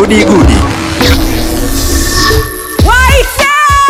Gudi Gudi. Waite!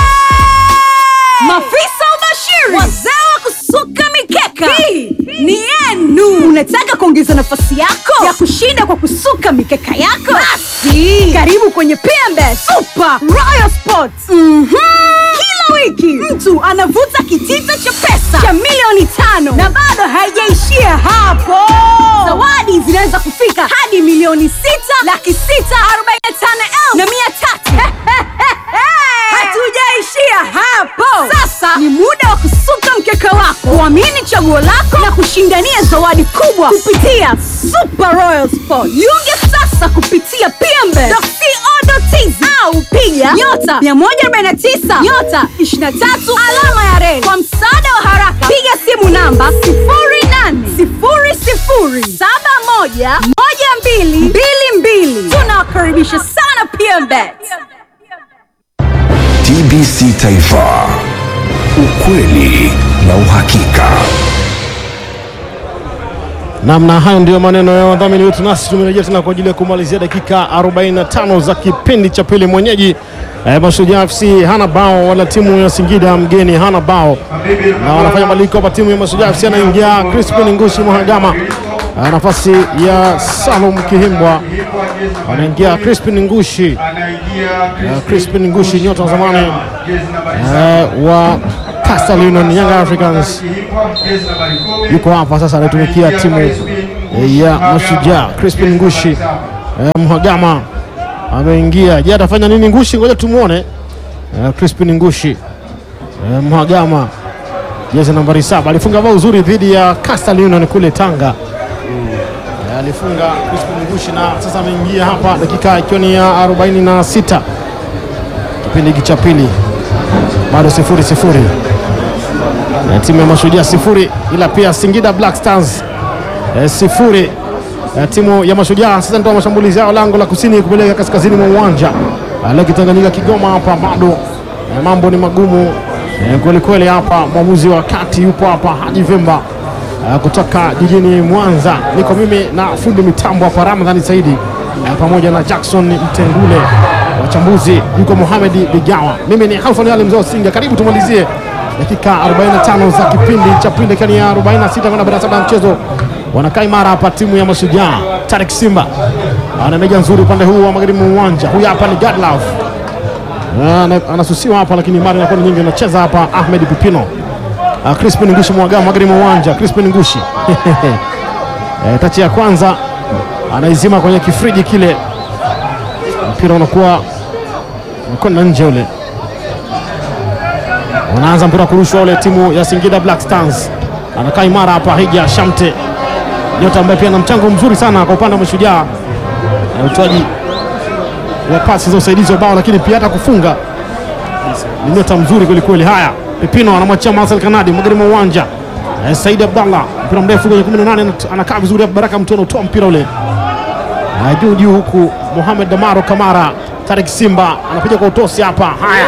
Mafisa ubashiri, wazee wa kusuka mikeka, hii ni yenu. Unataka kuongeza nafasi yako ya kushinda kwa kusuka mikeka yako? Basi karibu kwenye PMB Super Royal Sports. Mhm. Kila wiki mtu anavuta kitita cha pesa cha milioni tano na bado haijaishia hapo. Zawadi zinaweza kufika hadi milioni sita laki sita arobaini na tano elfu na mia tatu. Hatujaishia hapo. Sasa ni muda wa kusuka mkeka wako, kuamini chaguo lako na kushindania zawadi kubwa kupitia Super Royal Sport. Jiunge sasa kupitia pmbe.co.tz au piga nyota 149 nyota 23 alama ya reli. Kwa msaada wa haraka, piga simu namba 0800711222. Tunawakaribisha sana PMBet. TBC Taifa, ukweli na uhakika. Namna hayo ndiyo maneno ya wadhamini wetu, nasi tumerejea tena kwa ajili ya kumalizia dakika 45 za kipindi cha pili. Mwenyeji eh, Mashujaa FC hana bao, wala timu ya Singida mgeni hana bao, na wanafanya mabadiliko hapa. Timu ya Mashujaa FC anaingia Crispin Ngushi Mhagama, eh, nafasi ya Salum Kihimbwa, anaingia Crispin Ngushi, eh, Crispin Ngushi nyota wa zamani eh, wa Coastal Union Young Africans yuko hapa sasa, anatumikia timu eh, ya Mashujaa. Crispin Ngushi eh, Mhagama ameingia. Je, atafanya nini Ngushi? Ngoja tumuone. Eh, Crispin Ngushi eh, Mhagama, jezi nambari saba, alifunga bao uzuri dhidi ya Coastal Union kule Tanga. Eh, alifunga Crispin Ngushi na sasa ameingia hapa, dakika ikiwa ni ya 46 kipindi hiki cha pili, bado sifuri sifuri Eh, timu ya Mashujaa sifuri, ila pia Singida Black Stars eh, sifuri. Eh, timu ya Mashujaa sasa ndio mashambulizi yao lango la kusini kupeleka kaskazini mwa uwanja Eh, leo Kitanganyika Kigoma hapa bado eh, mambo ni magumu eh, kweli kweli hapa. Mwamuzi wa kati yupo hapa Haji Vemba eh, kutoka jijini Mwanza. Niko mimi na fundi mitambo hapa Ramadhani Saidi eh, pamoja na Jackson Mtengule, wachambuzi yuko Mohamed Bigawa, mimi ni Halfan Ali Mzee Singa. Karibu tumalizie dakika 45 za kipindi cha pili kani ya 46 kwenda 47 ya mchezo. Wanakaa imara hapa timu ya Mashujaa. Tarik Simba ana meja nzuri upande huu wa magharibi mwa uwanja. Huyu hapa ni Godlove Ana- anasusiwa hapa, lakini mara inakuwa ni nyingi. Anacheza hapa Ahmed Pipino. Ah, Crispin Ngushi mwagama magharibi mwa uwanja. Crispin Ngushi Eh, tachi ya kwanza anaizima kwenye kifriji kile, mpira unakuwa unakwenda nje ule wanaanza mpira kurushwa ule timu ya Singida Black Stars. Anakaa imara hapa Hija Shamte, nyota ambaye pia ana mchango mzuri sana kwa upande wa Mashujaa, na utoaji wa pasi za usaidizi wa bao, lakini pia hata kufunga ni nyota mzuri kweli kweli. Haya, Pipino anamwachia Marcel Kanadi magharibi mwa uwanja. Eh, Said Abdallah mpira mrefu kwenye 18 anat- anakaa vizuri hapa. Baraka Mtono utoa mpira ule Ah, juu juu, huku Mohamed Damaro Kamara, Tarik Simba anapiga kwa utosi hapa. Haya,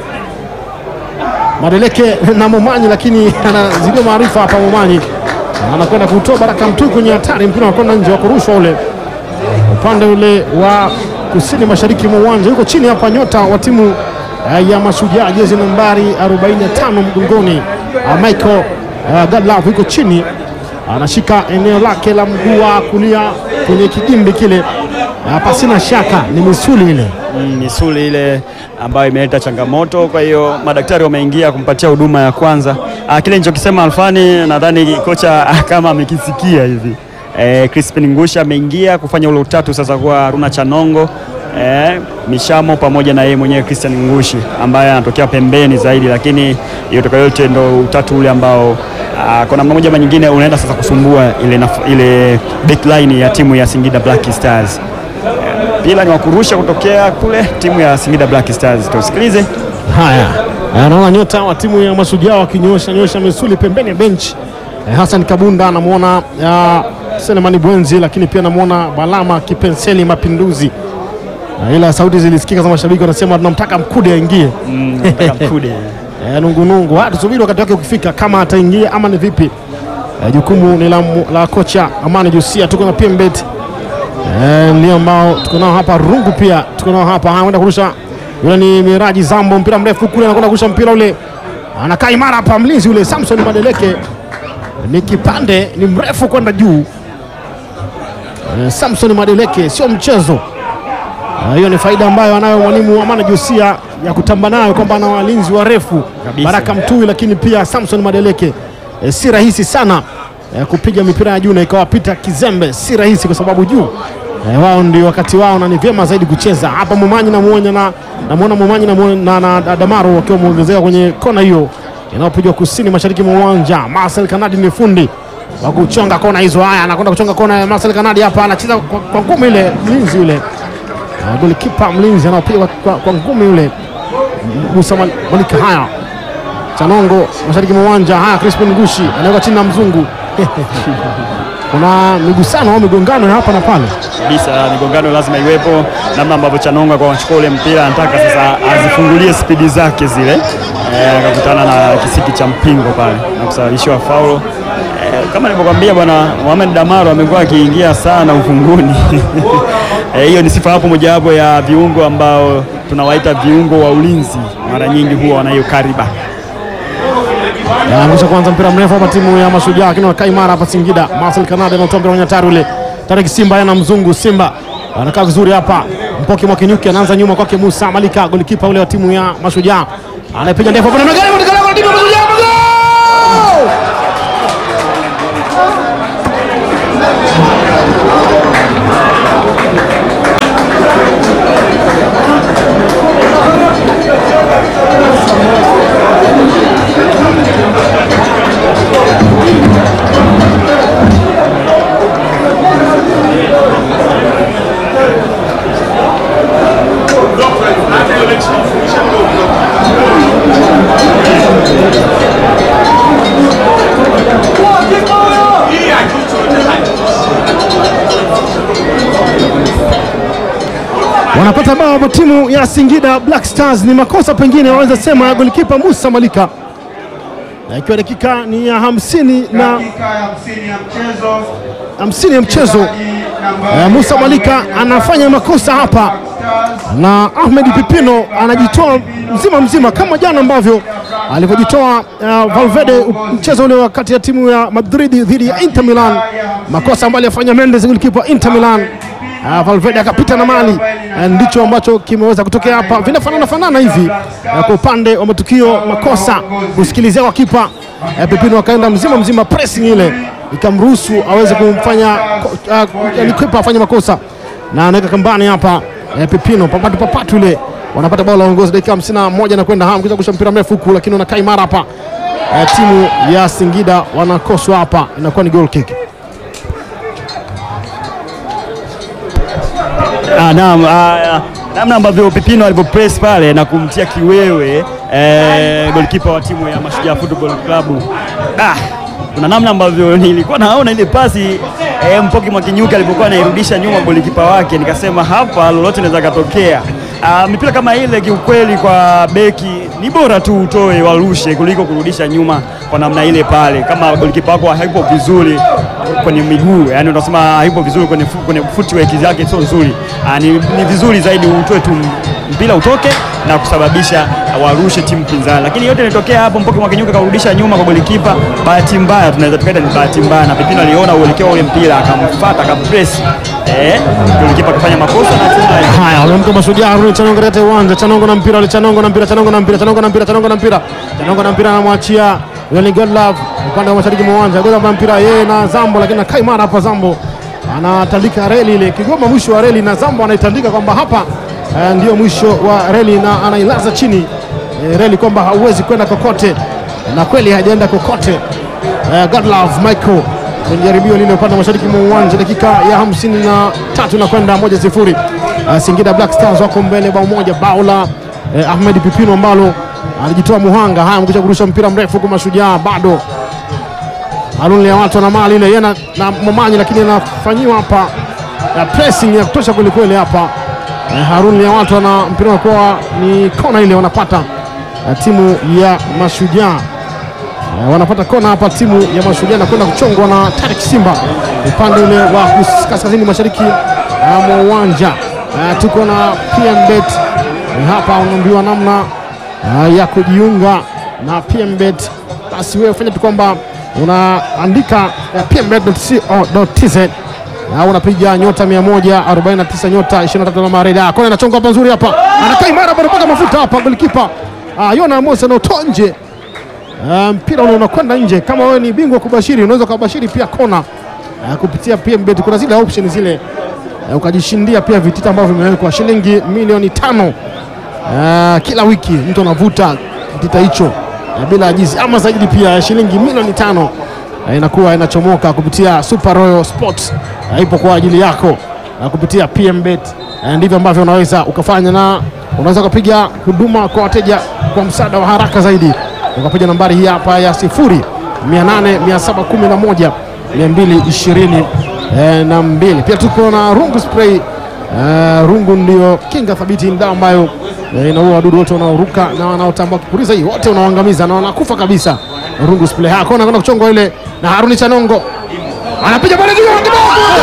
Madeleke na Momanyi, lakini anazidiwa maarifa hapa. Momanyi anakwenda kutoa Baraka Mtu kwenye hatari, mpira unakwenda nje wa kurushwa ule upande ule wa kusini mashariki mwa uwanja. Yuko chini hapa nyota wa timu eh, ya Mashujaa, jezi nambari 45 mgongoni, ah, Michael eh, Godlove yuko chini, anashika eneo lake la mguu wa kulia kwenye kigimbi kile. Ah, pasina shaka ni misuli ile Mm, misuli ile ambayo imeleta changamoto. Kwa hiyo madaktari wameingia kumpatia huduma ya kwanza. Ah, kile nilichokisema Alfani, nadhani kocha ah, kama amekisikia hivi. Eh, Crispin Ngusha ameingia kufanya ule utatu sasa kwa Haruna Chanongo eh, Mishamo pamoja na yeye mwenyewe Christian Ngushi ambaye anatokea pembeni zaidi, lakini yote kwa yote ndo utatu ule ambao ah, kwa namna moja ama nyingine unaenda sasa kusumbua ile, naf- ile backline ya timu ya Singida Black Stars pila ni wakurusha kutokea kule timu ya Singida Black Stars. Tusikilize. Haya, anaona nyota wa timu ya Mashujaa wakinyosha nyosha misuli pembeni ya bench. Eh, Hassan Kabunda anamwona uh, Selemani Bwenzi, lakini pia anamwona Balama Kipenseli Mapinduzi. Na ila sauti zilisikika za mashabiki wanasema tunamtaka Mkude aingie. Nataka Mkude. Eh, nungunungu, Ah, tusubiri wakati wake ukifika, kama ataingia ama ni vipi. Eh, jukumu ni la, la kocha Amani Jusia. Tuko na PMbet Eh, ndio ambao tuko nao hapa rungu pia tuko nao hapa anakwenda kurusha yule ni Miraji Zambo mpira mrefu kule anakwenda kurusha mpira ule anakaa imara hapa mlinzi ule Samson Madeleke ni kipande ni mrefu kwenda juu eh, Samson Madeleke sio mchezo Eh, hiyo ni faida ambayo anayo mwalimu Amana Josia ya kutamba nayo kwamba ana walinzi warefu Kabisa. Baraka Mtui, lakini pia Samson Madeleke eh, si rahisi sana eh, kupiga mipira ya juu na ikawapita kizembe, si rahisi kwa sababu juu eh, wao ndio wakati wao na ni vyema zaidi kucheza hapa. Momanyi namuona na namuona Momanyi na, na, na, na Damaro wakiwa wameongezeka kwenye kona hiyo inayopigwa kusini mashariki mwa uwanja. Marcel Kanadi ni fundi wa kuchonga kona hizo. Haya, anakwenda kuchonga kona ya Marcel Kanadi hapa, anacheza kwa, kwa ngumi ile, mlinzi yule Uh, golikipa mlinzi anaopiga kwa, kwa, kwa ngumi yule Musa Mal- Malika. Haya, Chanongo mashariki mwa uwanja. Haya, Crispin Ngushi anaweka chini na mzungu kuna migusano au migongano ya hapa na pale. kabisa migongano lazima iwepo, namna ambavyo Chanonga kwa kuchukua ule mpira anataka sasa azifungulie spidi zake zile, eh, akakutana na kisiki cha mpingo pale na kusababishiwa faulo. Eh, kama nilivyokuambia bwana Mohamed Damaro amekuwa akiingia sana ufunguni. Eh, hiyo ni sifa hapo mojawapo ya viungo ambao tunawaita viungo wa ulinzi, mara nyingi huwa wanahiyo kariba Anaangusha kwanza mpira mrefu hapa timu ya Mashujaa, lakini wanakaa imara hapa Singida. Marcel Kanada anatoa mpira kwenye hatari ule. Tarek Simba yana mzungu Simba anakaa vizuri hapa. Mpoki Mwakinyuki anaanza nyuma kwake Musa Malika, golikipa ule wa timu ya Mashujaa anapiga ndefu hapo na magari katika lango la timu ya Mashujaa. Magoli! wanapata bao kwa timu ya Singida Black Stars. Ni makosa pengine waweza sema ya golikipa Musa Malika, na ikiwa dakika ni ya hamsini na dakika ya 50 ya mchezo hamsini ya mchezo eh, Musa Malika anafanya makosa hapa na Ahmed Pipino anajitoa mzima mzima kama jana ambavyo alivyojitoa uh, Valverde mchezo ule wakati ya timu ya Madrid dhidi ya Inter Milan, makosa ambayo alifanya Mendes golikipa Inter Milan. Uh, Valverde akapita na mali uh, ndicho ambacho kimeweza kutokea hapa, vinafanana fanana hivi uh, kwa upande wa matukio makosa kusikilizia kwa kipa uh, Pipino akaenda mzima mzima, pressing ile ikamruhusu aweze kumfanya uh, yani kipa afanye makosa na anaweka kambani hapa eh, Pipino papatu papatu ile wanapata bao la uongozi dakika 51 na kwenda ham kuja kusha mpira mrefu huku, lakini wanakaa imara hapa eh, timu ya Singida wanakoswa hapa, inakuwa ni goal kick. Ah, naam, ah, namna ambavyo Pipino alivyopress pale na kumtia kiwewe eh, golikipa wa timu ya Mashujaa Football Club. Ah, kuna namna ambavyo nilikuwa naona ile pasi eh, Mpoki Mwakinyuki alipokuwa anairudisha nyuma golikipa wake, nikasema hapa lolote linaweza katokea. Ah, mipira kama ile kiukweli, kwa beki ni bora tu utoe warushe kuliko kurudisha nyuma kwa namna ile pale, kama golikipa wako hayupo vizuri kwenye miguu, yani unasema hayupo vizuri kwenye, fu- kwenye footwork yake sio nzuri. Ah, ni, ni vizuri zaidi utoe tu mpira utoke na kusababisha warushe timu pinzani, lakini yote ilitokea hapo. Mpoki Mwakinyuka karudisha nyuma kwa golikipa, bahati mbaya, tunaweza tukaita ni bahati mbaya, na Pipino aliona uelekeo wa ule mpira akamfuata, akampress eh, golikipa akafanya makosa na hatimaye Haya, wamemka Mashujaa Haruni Chanongo katika uwanja. Chanongo na mpira, wale Chanongo na mpira, Chanongo na mpira, Chanongo na mpira, Chanongo na mpira, Chanongo na mpira, anamwachia yule ni Godlove upande wa mashariki mwa uwanja. Godlove na mpira yeye na Zambo, lakini nakaa imara hapa. Zambo anatandika reli ile, Kigoma mwisho wa reli, na Zambo anaitandika kwamba hapa eh, ndio mwisho wa reli, na anailaza chini eh, reli kwamba hauwezi kwenda kokote, na kweli hajaenda kokote. Eh, Godlove Michael kwenye jaribio lile upande wa mashariki mwa uwanja, dakika ya hamsini na tatu na kwenda moja sifuri. Uh, Singida Black Stars wako mbele bao moja, bao la eh, Ahmed Pipino ambalo alijitoa muhanga. Haya, mkuja kurusha mpira mrefu huku Mashujaa bado Harun ya watu na mali ile yeye na, na Momanyi, lakini anafanyiwa hapa ya pressing ya kutosha kwelikweli hapa. Eh, Harun ya watu na mpira unakuwa ni kona ile wanapata eh, timu ya Mashujaa Eh, wanapata kona hapa timu ya Mashujaa na kwenda kuchongwa na Tarik Simba upande ule wa kus- kaskazini mashariki uh, mwa uwanja uh, tuko na PMBet uh, hapa unaambiwa namna uh, ya kujiunga na PMBet. Basi wewe fanya tu kwamba unaandika uh, pmbet.co.tz au unapiga nyota 149 nyota 23 alama reda. Kona inachonga hapa nzuri hapa, anakaa imara bado mpaka mafuta hapa, golikipa uh, Yona Amos anautoa nje Uh, mpira ule unakwenda nje. Kama wewe ni bingwa kubashiri, unaweza ukabashiri pia kona uh, kupitia PMBet. Kuna zile option zile uh, ukajishindia pia vitita ambavyo vimewekwa shilingi milioni tano uh, kila wiki mtu anavuta kitita hicho uh, bila ajizi ama zaidi pia shilingi milioni tano uh, inakuwa inachomoka kupitia Super Royal Sports uh, ipo kwa ajili yako uh, kupitia PMBet uh, ndivyo ambavyo unaweza ukafanya na unaweza ukapiga huduma kwa wateja kwa msaada wa haraka zaidi ukapiga nambari hii hapa ya sifuri 800 711 220 eh, na mbili. Pia tuko na rungu spray eh, rungu ndio kinga thabiti, ni dawa ambayo eh, inaua wadudu wote wanaoruka na wanaotambaa. Kipuriza hii wote unaoangamiza na wanakufa kabisa. Rungu spray hako anakwenda kuchongwa ile na Haruni Chanongo anapiga pale kidogo kidogo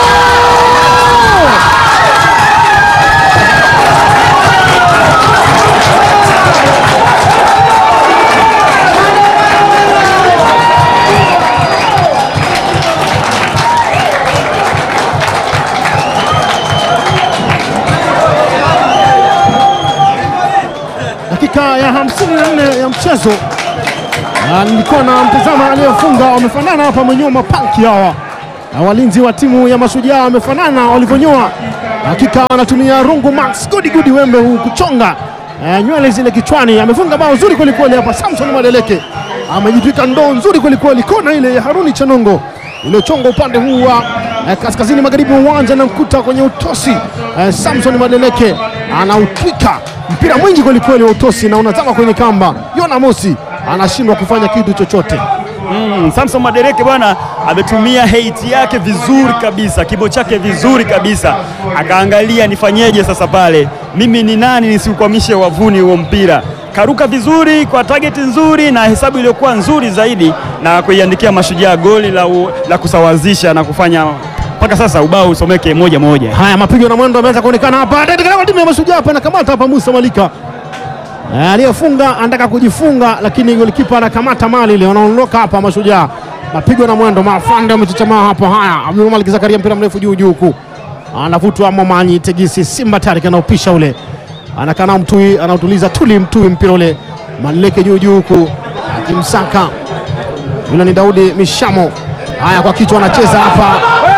dakika ya 54 ya mchezo. Na nilikuwa na mtazama aliyefunga, wamefanana hapa, wamenyoa mapanki hawa na walinzi wa timu ya Mashujaa wamefanana walivyonyoa. Hakika wanatumia rungu max gudi gudi wembe huu kuchonga eh, nywele zile kichwani. Amefunga bao nzuri kwelikweli hapa, Samson Madeleke amejitwika ndoo nzuri kwelikweli, kona ile ya Haruni Chanongo iliyochonga upande huu wa eh, kaskazini magharibi wa uwanja na mkuta kwenye utosi eh, Samson Madeleke anautwika mpira mwingi kwelikweli wa utosi na unazama kwenye kamba. Yona Mosi anashindwa kufanya kitu chochote. Mm, Samson Madereke bwana ametumia hate yake vizuri kabisa, kibo chake vizuri kabisa, akaangalia nifanyeje sasa pale, mimi ni nani nisiukwamishe wavuni huo mpira. Karuka vizuri kwa target nzuri na hesabu iliyokuwa nzuri zaidi, na kuiandikia Mashujaa goli la, u, la kusawazisha na kufanya mpaka sasa ubao usomeke moja moja. Haya, mapigo na mwendo ameanza kuonekana hapa katika timu ya Mashujaa hapa, anakamata hapa Musa Malika Eh, aliyefunga anataka kujifunga, lakini golikipa anakamata mali ile, wanaondoka hapa Mashujaa. Mapigo na mwendo, mafande wamechochamaa hapa. Haya, Abdul Malik Zakaria, mpira mrefu juu juu huku, anavutwa Momanyi Tegisi Simba Tarik, anaupisha ule, anakana Mtui, anautuliza tuli Mtui, mpira ule Maleke juu juu huku, akimsaka yule ni Daudi Mishamo. Haya, kwa kichwa anacheza hapa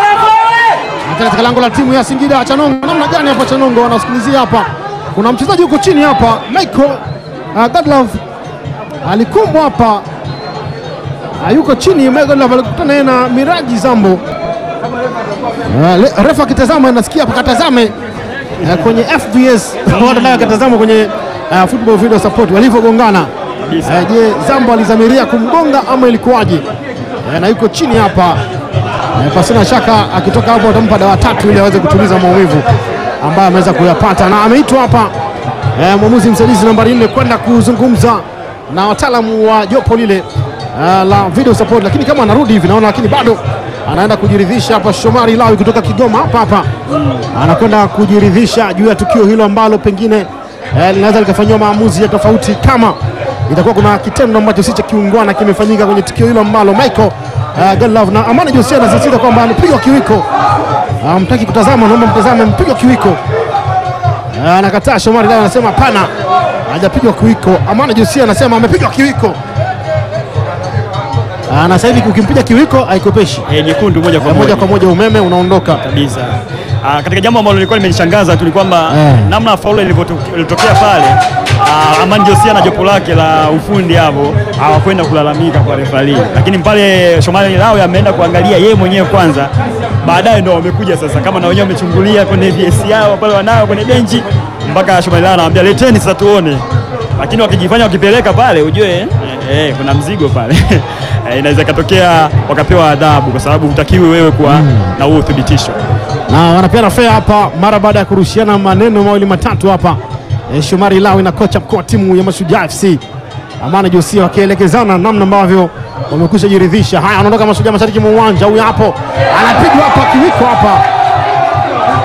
katika lango la timu ya Singida. Chanongo namna gani hapa? Chanongo anasikilizia hapa, kuna mchezaji huko chini hapa, Michael uh, Godlove alikumbwa hapa uh, yuko chini. Michael Godlove alikutana naye na Miraji Zambo. Uh, le- refa akitazama, anasikia hapa, katazame uh, kwenye FBS watu naye akatazama kwenye uh, football video support walivyogongana. Uh, je, Zambo alizamiria kumgonga ama ilikuwaje? Uh, na yuko chini hapa Eh, pasina shaka akitoka hapo atampa dawa tatu ili aweze kutuliza maumivu ambayo ameweza kuyapata, na ameitwa hapa eh, mwamuzi msaidizi nambari nne kwenda kuzungumza na wataalamu wa jopo lile eh, la video support, lakini kama anarudi hivi naona, lakini bado anaenda kujiridhisha hapa. Shomari Lawi kutoka Kigoma hapa hapa anakwenda kujiridhisha juu ya tukio hilo ambalo pengine eh, linaweza likafanyiwa maamuzi ya tofauti kama itakuwa kuna kitendo ambacho si cha kiungwana kimefanyika kwenye tukio hilo ambalo Michael uh, Godlove na Amani Josia anasisitiza kwamba amepigwa kiwiko. Hamtaki kutazama, naomba mtazame, mpigwa kiwiko. Uh, anakataa. Shomari Lawi anasema hapana, hajapigwa kiwiko. Amani Josia anasema amepigwa kiwiko. Uh, na sasa hivi ukimpiga kiwiko haikopeshi Eh, nyekundu moja kwa moja moja kwa moja, umeme unaondoka. kabisa. Ah, katika jambo ambalo lilikuwa limenishangaza tu ni kwamba Eh. namna faulu ilivyoto- ilitokea pale, ah, Amani Josia na jopo lake la ufundi hapo hawakwenda kulalamika kwa refari, lakini pale Shomari Lawi ameenda kuangalia yeye mwenyewe kwanza, baadaye ndo wamekuja sasa, kama na wenyewe wamechungulia kwenye VS yao pale wanayo kwenye benchi, mpaka Shomari Lawi anamwambia leteni sasa tuone, lakini wakijifanya wakipeleka pale ujue eh, eh, kuna mzigo pale Eh, inaweza ikatokea wakapewa adhabu, kwa sababu hutakiwi wewe kuwa na huo uthibitisho. na wanapeana fea hapa mara baada ya kurushiana maneno mawili matatu hapa e, Shomari Lawi na kocha mkuu wa timu ya Mashujaa FC Amani Josia wakielekezana namna ambavyo wamekwisha jiridhisha. Haya, anaondoka Mashujaa mashariki mwa uwanja, huyu hapo anapigwa hapa kiwiko hapa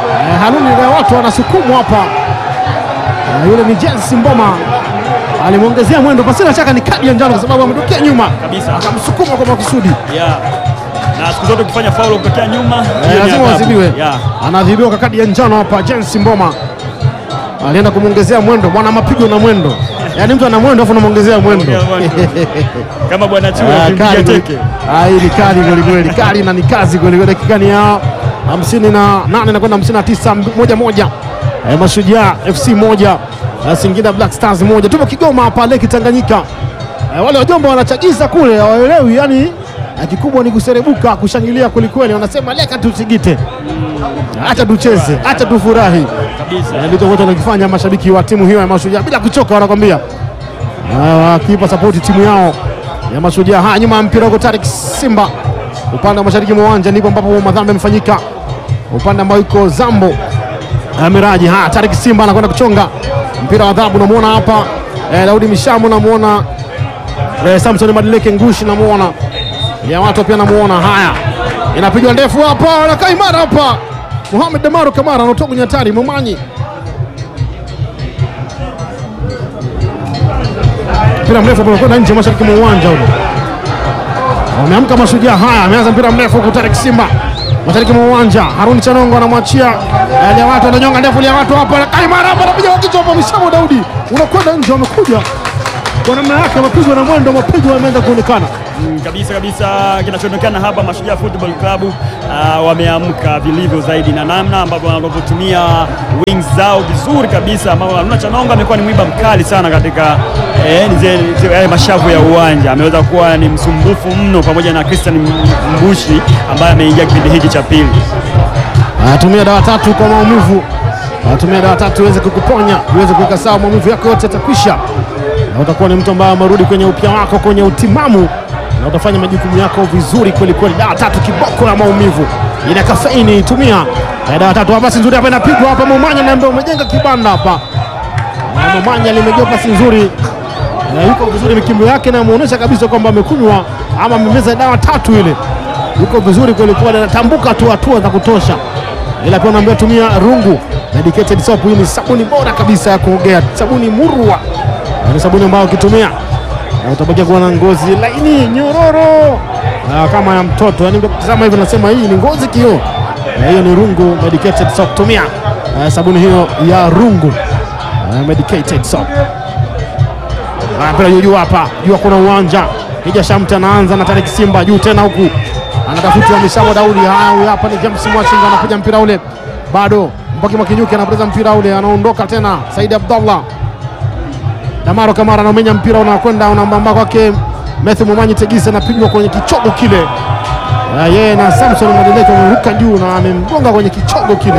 Haluni ya watu wanasukumwa hapa na yule ni Jensi Mboma alimwongezea mwendo, pasina shaka ni kadi ya njano kwa sababu ametokea nyuma Kabisa. akamsukuma kwa makusudi. yeah. na siku zote ukifanya faulu kutokea nyuma Eh, hiyo ni lazima adhabu. wazibiwe. yeah. Anaadhibiwa kwa kadi ya njano hapa. Jensi Mboma alienda kumwongezea mwendo, bwana mapigo na mwendo, yaani mtu ana mwendo afu unamwongezea mwendo. kama bwana Chui Ah, akimpiga kali kweli. teke Ah, hii ni kali kweli kweli, kali na ni kazi kweli kweli. Dakika ni ya hamsini na nane na kwenda hamsini na tisa mb- moja moja. Eh, Mashujaa FC moja eh, Singida Black Stars moja. Tupo Kigoma hapa Lake Tanganyika. Eh, wale wajomba wanachagiza kule hawaelewi, yani eh, kikubwa ni kuserebuka, kushangilia kwelikweli. Wanasema leka tusigite, acha tucheze, acha tufurahi. kabisa Eh, Ndicho wote wanakifanya mashabiki wa timu hiyo ya Mashujaa bila kuchoka, wanakwambia Ah, wakiipa sapoti timu yao ya Mashujaa. Haya, nyuma ya mpira huko Tarik Simba, upande wa mashariki mwa uwanja ndipo ambapo madhambi yamefanyika, upande ambao iko Zambo Ah, Miraji. Haya, Tarik Simba anakwenda kuchonga mpira wa adhabu, namuona hapa eh, Daudi Mishamu, namuona eh, Samson Madileke Ngushi, namuona ya watu pia namuona. Haya, inapigwa ndefu hapa, anakaa imara hapa Mohamed Damaro Kamara anatoka kwenye hatari. Momanyi mpira mrefu hapo unakwenda nje mashariki mwa uwanja ule. Wameamka Mashujaa. Haya, ameanza mpira mrefu huku Tarik Simba mashariki mwa uwanja. Haruni Chanongo anamwachia eh, Liawatu, ananyonga ndefu Liawatu hapa, anakaa imara hapa, anapiga kwa kichwa hapa. Mishamu Daudi unakwenda nje, wamekuja kwa namna yake, wamepigwa na mwendo, mapigo yameanza kuonekana. Mm, kabisa kabisa, kinachoonekana hapa Mashujaa Football Club ah, wameamka vilivyo zaidi na namna ambavyo wanavyotumia wings zao vizuri kabisa, ambao Haruna Chanonga amekuwa ni mwiba mkali sana katika eh, zile- zile- yale mashavu ya uwanja, ameweza kuwa ni msumbufu mno, pamoja na Christian Mbushi ambaye ameingia kipindi hiki cha pili. anatumia dawa tatu kwa maumivu, anatumia dawa tatu iweze kukuponya, iweze kuweka sawa maumivu yako yote yatakwisha, na utakuwa ni mtu ambaye amerudi kwenye upya wako, kwenye utimamu, na utafanya majukumu yako vizuri kweli kweli. Dawa tatu kiboko ya maumivu, ina kafeini, tumia Eh, dawa tatu. Pasi nzuri hapa inapigwa hapa, Momanya naambia umejenga kibanda hapa. Na Momanya limegewa pasi nzuri na yuko vizuri, mikimbo yake inamuonyesha kabisa kwamba amekunywa ama amemeza dawa tatu ile, yuko vizuri kweli kweli, anatambuka tu hatua za kutosha, ila pia unaambia tumia rungu medicated soap. Hii ni sabuni bora kabisa ya kuogea, sabuni murwa, Na ni sabuni ambayo ukitumia na utabakia kuwa na ngozi laini nyororo ah, kama ya mtoto. Yani ukitazama hivi nasema hii ni ngozi kio, na hiyo ni rungu medicated soap. Tumia ah, sabuni hiyo ya rungu ah, medicated soap. Ah, mpira juu juu hapa juu kuna uwanja Hija Shamte anaanza na Tariki Simba juu tena huku anatafuta Mishamo Daudi. Haya, huyu hapa ni James Mwachinga anapiga mpira ule, bado Mpoki Makinyuki anapoteza mpira ule, anaondoka tena Saidi Abdallah Damaro Kamara anaumenya mpira unakwenda unambamba kwake Matthew Momanyi Tegisi anapigwa kwenye kichogo kile. Ah, yeye na Samson Madeleke wameruka juu na amemgonga kwenye kichogo kile,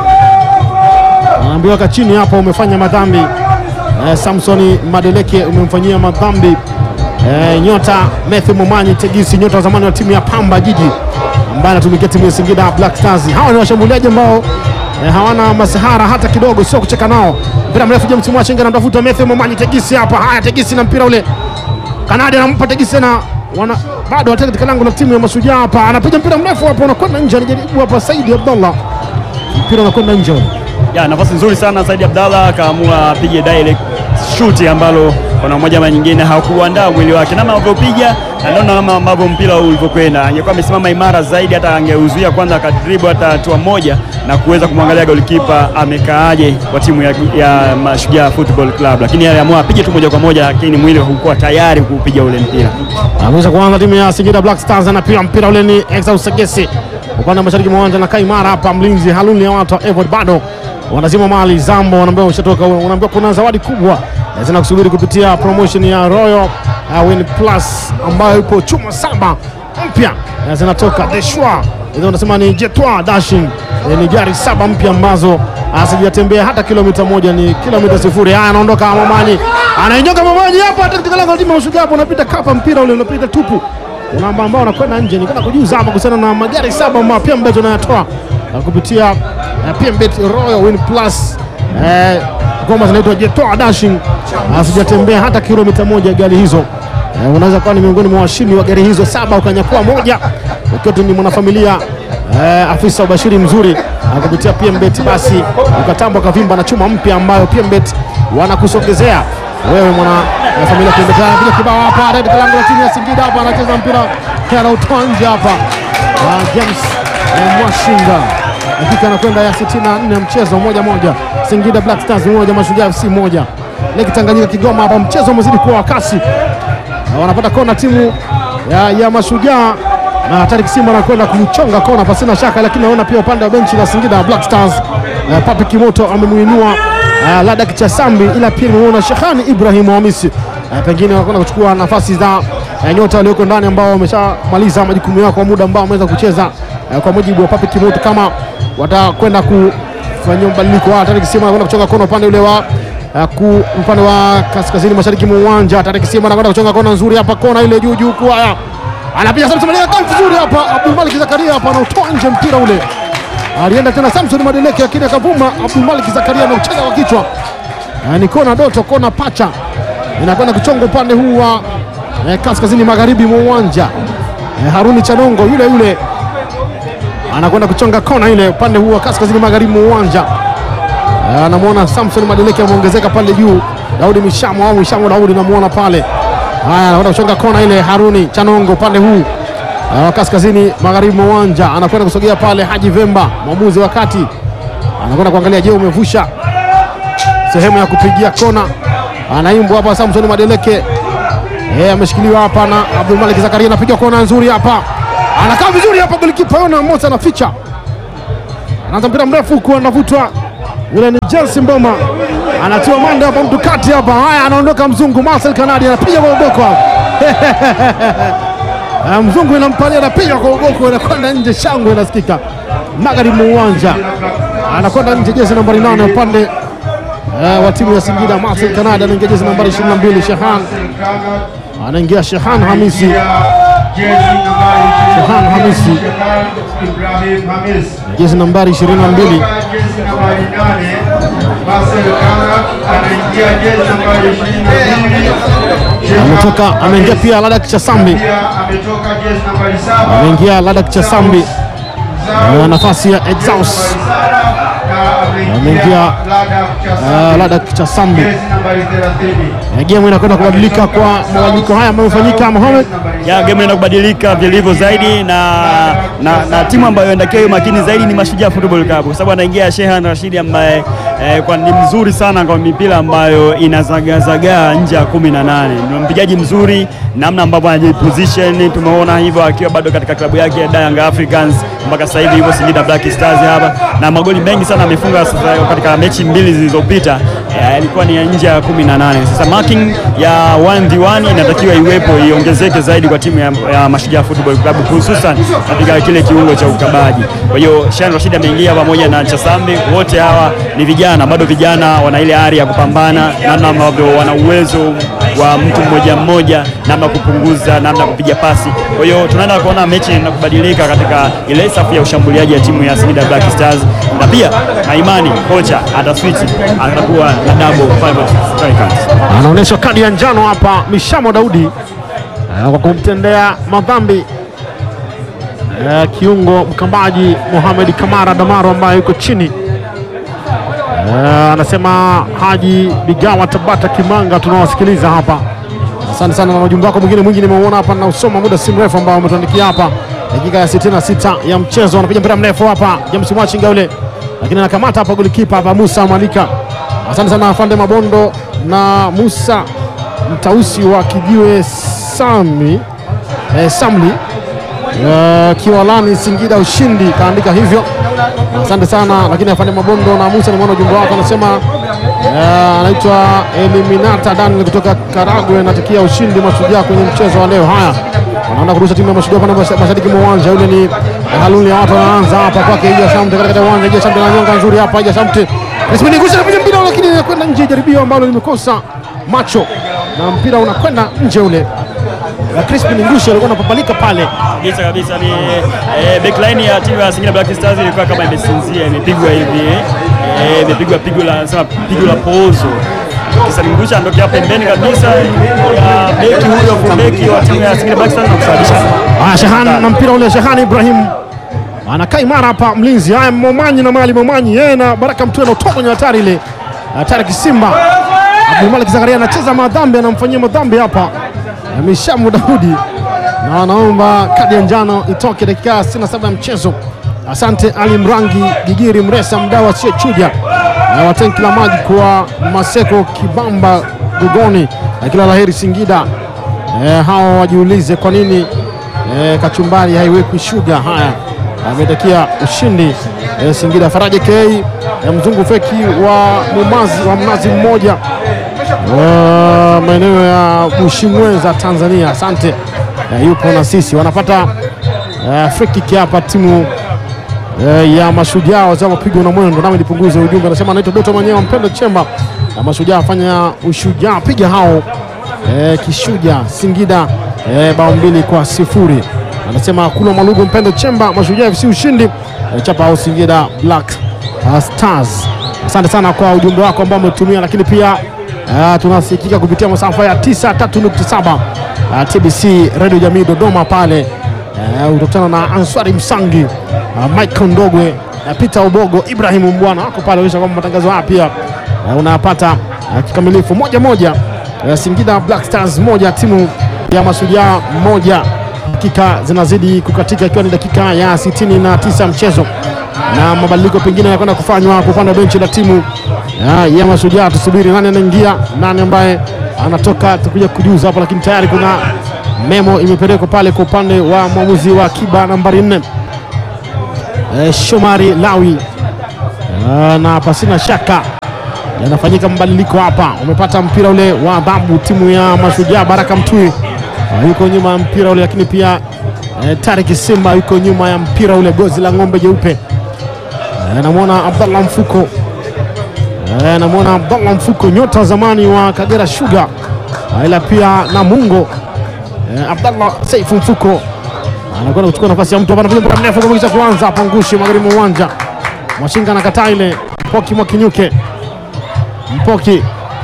anaambiwa ka chini hapa, umefanya madhambi eh, Samson Madeleke umemfanyia madhambi eh, nyota Matthew Momanyi Tegisi, nyota wa zamani wa timu ya Pamba Jiji ambaye anatumikia timu ya Singida Black Stars. Hawa ni washambuliaji ambao eh, hawana masahara hata kidogo, sio kucheka nao. Mpira mrefu James Mwachenga anamtafuta Matthew Momanyi Tegisi hapa. Haya, Tegisi na mpira ule, Kanadi anampa Tegisi na wana bado wataka katika lango la timu ya Mashujaa hapa, anapiga mpira mrefu hapa, unakwenda nje, anajaribu hapa Saidi Abdallah, mpira unakwenda nje ule. Ya, nafasi nzuri sana Saidi Abdallah akaamua apige direct shoot ambalo kwa namna moja ama nyingine hakuandaa mwili wake namna alivyopiga na naona kama ambavyo mpira ulivyokwenda. Angekuwa amesimama imara zaidi, hata angeuzuia kwanza akadribu hata hatua moja na kuweza kumwangalia golikipa amekaaje kwa timu ya, ya Mashujaa Football Club, lakini aliamua apige tu moja kwa moja, lakini mwili haukuwa tayari kuupiga ule mpira. Ameweza kuanza timu ya Singida Black Stars anapiga mpira ule ni Exaus Segesi upande wa mashariki mwa uwanja na kaimara hapa, mlinzi Haluni ya watu wa Evod bado wanazima mali Zambo, wanaambiwa ushatoka, unaambiwa kuna zawadi kubwa eh, zinakusubiri kupitia promotion ya Royal uh, Win Plus ambayo ipo chuma saba mpya eh, zinatoka Deshwa, hizo unasema ni Jetwa Dashing eh, ni gari saba mpya ambazo hazijatembea hata kilomita moja, ni kilomita sifuri. Haya, anaondoka Mamani, anainyoka Mamani hapa katika lango la timu ya Mashujaa hapo, unapita kapa mpira ule unapita tupu unaamba ambao unakwenda nje. Nikwenda kujuza hapa kuhusiana na magari saba mapya ambayo tunayatoa na kupitia eh, PMBet Royal Win Plus eh, ngoma zinaitwa Jetoa Dashing, hazijatembea hata kilomita moja gari hizo. Eh, unaweza kuwa ni miongoni mwa washindi wa gari hizo saba ukanyakua moja ukiwa tu ni mwanafamilia eh, afisa ubashiri mzuri ah, kupitia PMBet, basi ukatambwa kavimba na chuma mpya ambayo PMBet wanakusogezea wewe mwana wa familia PMBet. Anapiga kibao hapa red lango la timu ya Singida hapa, anacheza mpira anautoa nje hapa Ah, James eh, Mwashinga dakika anakwenda ya 64 ya mchezo moja moja, Singida Black Stars moja Mashujaa FC moja. Leki Tanganyika Kigoma hapa, mchezo umezidi kuwa wa kasi na wanapata kona timu ya, ya Mashujaa na Tarik Simba anakwenda kuchonga kona pasina shaka, lakini naona pia upande wa benchi la Singida Black Stars eh, Papi Kimoto amemuinua eh, Ladak Chasambi, ila pia nimeona Shehani Ibrahim Hamisi eh, pengine wanakwenda kuchukua nafasi za eh, nyota walioko ndani ambao wameshamaliza majukumu yao kwa muda ambao wameweza kucheza eh, kwa mujibu wa Papi Kimoto, kama watakwenda kufanyia mabadiliko. Ah, Tarik Simba anakwenda kuchonga kona upande ule wa Uh, ku upande wa kaskazini mashariki mwa uwanja Tarik Simba anakwenda kuchonga kona nzuri hapa, kona ile juu juu kwa haya, anapiga Samson Madeleke kama vizuri hapa, Abdul Malik Zakaria hapa anautoa nje mpira ule, alienda tena Samson Madeleke lakini akavuma. Abdul Malik Zakaria anaucheza kwa kichwa, uh, ni kona doto, kona pacha inakwenda kuchonga upande huu wa eh, kaskazini magharibi mwa uwanja eh, Haruni Chanongo yule yule anakwenda kuchonga kona ile upande huu wa kaskazini magharibi mwa uwanja Eh, anamwona Samson Madeleke ameongezeka pale juu. Daudi Mishamo au Mishamo Daudi namwona pale. Haya, anakwenda kuchonga kona ile. Haruni Chanongo upande huu eh, wa kaskazini magharibi mwa uwanja anakwenda kusogea pale. Haji Vemba mwamuzi wa kati anakwenda kuangalia, je, umevusha sehemu ya kupigia kona. Anaimbwa hapa Samson Madeleke eh, ameshikiliwa hapa na Abdul Malik Zakaria, anapiga kona nzuri hapa, anakaa vizuri hapa, golikipa Yona Mosa anaficha, anaanza mpira mrefu huku anavutwa yule ni Chelsea Mboma anatiwa mande hapa mtu kati hapa. Haya, anaondoka mzungu Marcel Kanadi anapiga kwa uboko hapa. Ah, mzungu inampalia anapiga kwa uboko, inakwenda nje, shangwe inasikika magharibi mwa uwanja, anakwenda nje, jezi nambari nane upande eh, wa timu ya Singida. Marcel Kanadi anaingia jezi nambari 22, Shehan anaingia Shehan Hamisi Jezi nambari Shehan Hamisi. Shehan Ibrahim Hamis. jezi nambari 22 Jezi nambari nane Marcel Kana anaingia jezi nambari ishirini na mbili. Shehan ametoka, ameingia pia Ladak Chasambi, pia ametoka jezi nambari saba ameingia Ladak Chasambi Zao na nafasi ya Exaus na Ameingia, ameingia Ladak uh, Chasambi Ladak Chasambi. jezi nambari thelathini. Eh, Game inakwenda kubadilika kwa mabadiliko haya ambayo yamefanyika Mohamed. ya game inaenda kubadilika vilivyo zaidi na, na, na timu ambayo inatakiwa iwe makini zaidi ni Mashujaa Football Club kwa sababu anaingia Shehan Rashidi ambaye eh, kwa ni mzuri sana kwa mipira ambayo inazagazagaa nje ya kumi na nane. Ni mpigaji mzuri, namna ambavyo anajiposition tumeona hivyo akiwa bado katika klabu yake ya Young Africans mpaka sasa hivi yuko Singida Black Stars hapa, na magoli mengi sana amefunga sasa katika mechi mbili zilizopita eh, ilikuwa ni ya nje ya kumi na nane. Sasa marking ya 1v1 inatakiwa iwepo iongezeke zaidi kwa timu ya, ya Mashujaa Football Club hususan katika kile kiungo cha ukabaji. Kwa hiyo Shan Rashid ameingia pamoja na Chasambi, wote hawa ni vijana, bado vijana, wana ile ari ya kupambana, namna ambavyo wana uwezo wa mtu mmoja mmoja, namna ya kupunguza, namna ya kupiga pasi. Kwa hiyo tunaenda kuona mechi na kubadilika katika ile safu ya ushambuliaji ya timu ya Singida Black Stars, na pia na imani kocha ataswitch, atakuwa na double pivot strikers. Anaonyeshwa kadi ya njano hapa Mishamo Daudi eh, kwa kumtendea madhambi eh, kiungo mkambaji Mohamed Kamara Damaro ambaye yuko chini eh, anasema Haji Bigawa Tabata Kimanga, tunawasikiliza hapa. Asante sana na ujumbe wako mwingine mwingi nimeuona hapa na usoma muda si mrefu ambao umetuandikia hapa, dakika ya 66 ya mchezo, anapiga mpira mrefu hapa James Mwachinga yule, lakini anakamata hapa golikipa hapa Musa Malika. Asante sana afande Mabondo na Musa Mtausi wa Kijiwe Sami eh, Samli eh, Kiwalani Singida ushindi, kaandika hivyo. Asante sana lakini afande Mabondo na Musa, nimeona ujumbe wako, anasema eh, anaitwa Eliminata Daniel kutoka Karagwe, natakia ushindi Mashujaa kwenye mchezo wa leo. Haya, wanaenda kurusha timu ya Mashujaa pande masha- mashariki mwa uwanja. Yule ni eh, haluli ya watu wanaanza hapa kwake Ija Shamte katika uwanja. Ija Shamte na nyonga nzuri hapa, Ija Shamte Crispin Ngushi anapiga mpira lakini inakwenda nje, jaribio ambalo limekosa macho na mpira unakwenda nje ule. Na Crispin Ngushi alikuwa anapapalika pale kabisa kabisa ni eh, backline ya timu ya Singida Black Stars ilikuwa kama imesinzia, imepigwa hivi eh, imepigwa pigo la sema pigo la poozo Kisalimgusha anatokea pembeni kabisa ya beki huyo fullbeki wa timu ya Singida Black Stars na kusababisha Haya, Shahan na mpira ule, Shahan Ibrahim anakaa imara hapa, mlinzi. Haya, Momanyi na Mali Momanyi, yeye na Baraka Mtue anatoka kwenye hatari ile, hatari Kisimba. Abdulmalik Zakaria anacheza madhambi, anamfanyia madhambi hapa na Mishamu Daudi, na wanaomba kadi ya njano itoke dakika 67 ya mchezo. Asante Ali Mrangi Gigiri Mresa mdawa sio chuja na watenki la maji kwa Maseko Kibamba Gugoni, na kila laheri Singida. Eh, hao wajiulize kwa nini eh, kachumbari haiwekwi shuga. Haya, ametakia ushindi eh, Singida. Faraja K eh, mzungu feki wa Mumazi wa mnazi mmoja wa maeneo ya Bushimweza Tanzania, asante eh, yupo na sisi. Wanapata eh, free kick hapa timu eh, ya Mashujaa wazee wa mapigo na mwendo, nami nipunguze ujumbe. Anasema anaitwa Doto Manyewa Mpendo Chemba na Mashujaa afanya ushujaa, piga hao eh, kishuja Singida eh, bao mbili kwa sifuri. Anasema kuna Malugu Mpendo Chemba, Mashujaa FC ushindi eh, chapa au Singida Black uh, Stars. Asante sana kwa ujumbe wako ambao umetumia, lakini pia uh, tunasikika kupitia masafa ya 93.7 uh, TBC Radio Jamii Dodoma pale uh, utakutana na Answari Msangi uh, Michael Ndogwe uh, Peter Obogo Ibrahimu Mbwana wako pale, onyesha kwamba matangazo haya pia uh, unayapata uh, kikamilifu moja moja uh, Singida Black Stars moja timu ya Mashujaa moja. Dakika zinazidi kukatika ikiwa ni dakika ya 69 mchezo na mabadiliko pengine yanakwenda kufanywa kwa upande wa benchi la timu ya, ya Mashujaa. Tusubiri nani anaingia, nani ambaye anatoka, tukuja kujuza hapo, lakini tayari kuna memo imepelekwa pale kwa upande wa mwamuzi wa akiba nambari nne eh, Shomari Lawi Ah, na pasina shaka yanafanyika mabadiliko hapa. Umepata mpira ule wa adhabu timu ya Mashujaa, Baraka Mtui ah, yuko nyuma ya mpira ule, lakini pia eh, Tariki Simba yuko nyuma ya mpira ule, gozi la ng'ombe jeupe. Eh, namwona Abdallah Mfuko eh, namwona Abdallah Mfuko, nyota zamani wa Kagera Sugar, Ah, ila pia Namungo eh, Abdallah Saifu Mfuko anakwenda kuchukua nafasi ya mtu hapa, anapiga mpira mrefu kabisa kuanza hapa, ngushi magharibi mwa uwanja. Mwashinga anakataa ile, Mpoki Mwakinyuke, Mpoki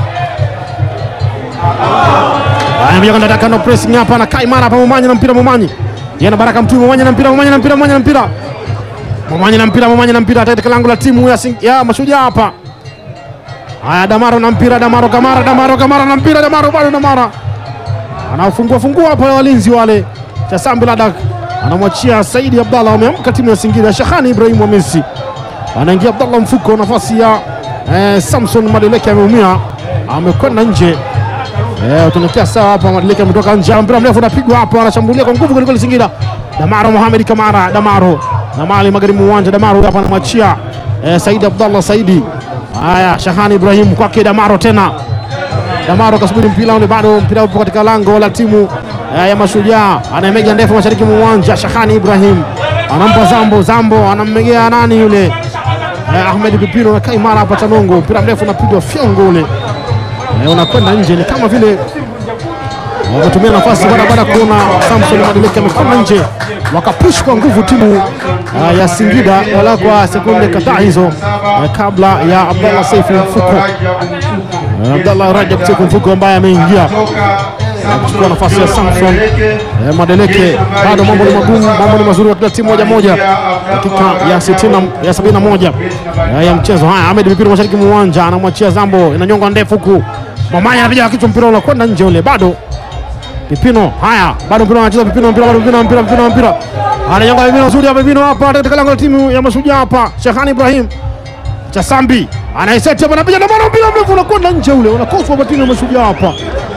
anakuja kando pressing hapa na Kaimara hapa, Momanyi na mpira, Momanyi yana Baraka Mtui, Momanyi na mpira, Momanyi na mpira, Momanyi na mpira, Momanyi na mpira, Momanyi na mpira katika lango la timu ya, Sing- ya Mashujaa hapa. Haya, Damaro na mpira, Damaro Kamara, Damaro Kamara na mpira, Damaro bado, Damara anaofungua fungua hapa walinzi wale cha Sambi Ladak anamwachia Saidi Abdallah, wameamka timu ya Singida. Shahani Ibrahim wa Messi anaingia Abdallah Mfuko, nafasi ya eh, Samson Madeleke ameumia, amekwenda nje. Eh, tunakia sawa hapa, Madeleke ametoka nje, mpira mrefu unapigwa hapa, anashambulia kwa nguvu kwelikweli Singida. Damaro Mohamed Kamara, Damaro na mali magharibi mwa uwanja, Damaro hapa anamwachia eh, Saidi Abdallah, Saidi. Haya, Shahani Ibrahim kwake Damaro tena Damaro kasubiri mpira ule, bado mpira upo katika lango la timu eh, ya Mashujaa. Anayemeja ndefu mashariki mwa uwanja, Shahani Ibrahim anampa Zambo, Zambo anammegea nani yule eh, Ahmed Pipino na Kaimara hapa Chanongo, mpira mrefu unapigwa fyongo ule eh, unakwenda nje, ni kama vile wametumia nafasi baada baada ya kuona Samson Madeleke amekwenda nje, wakapush kwa nguvu timu uh, ya Singida wala kwa sekunde kadhaa hizo uh, kabla ya Abdallah Saifu Mfuko uh, Abdallah Rajab Saifu Mfuko ambaye ameingia kuchukua nafasi ya Samson eh, Madeleke. Bado mambo ni magumu, mambo ni mazuri katika timu moja moja, dakika ya 60 ya 71 eh, ya mchezo. Haya, Ahmed Mipiro mashariki mwa uwanja anamwachia Zambo, inanyonga ndefu huku Mamanya anapiga kichwa, mpira unakwenda nje ule, bado Pipino. Haya, bado mpira anacheza Pipino, mpira bado Pipino, mpira Pipino, mpira ananyonga Pipino, nzuri hapa Pipino hapa katika lango la timu ya Mashujaa hapa, Shehani Ibrahim Chasambi anaiseti hapa, anapiga na mara mpira mrefu unakwenda nje ule, unakoswa kwa timu ya Mashujaa hapa.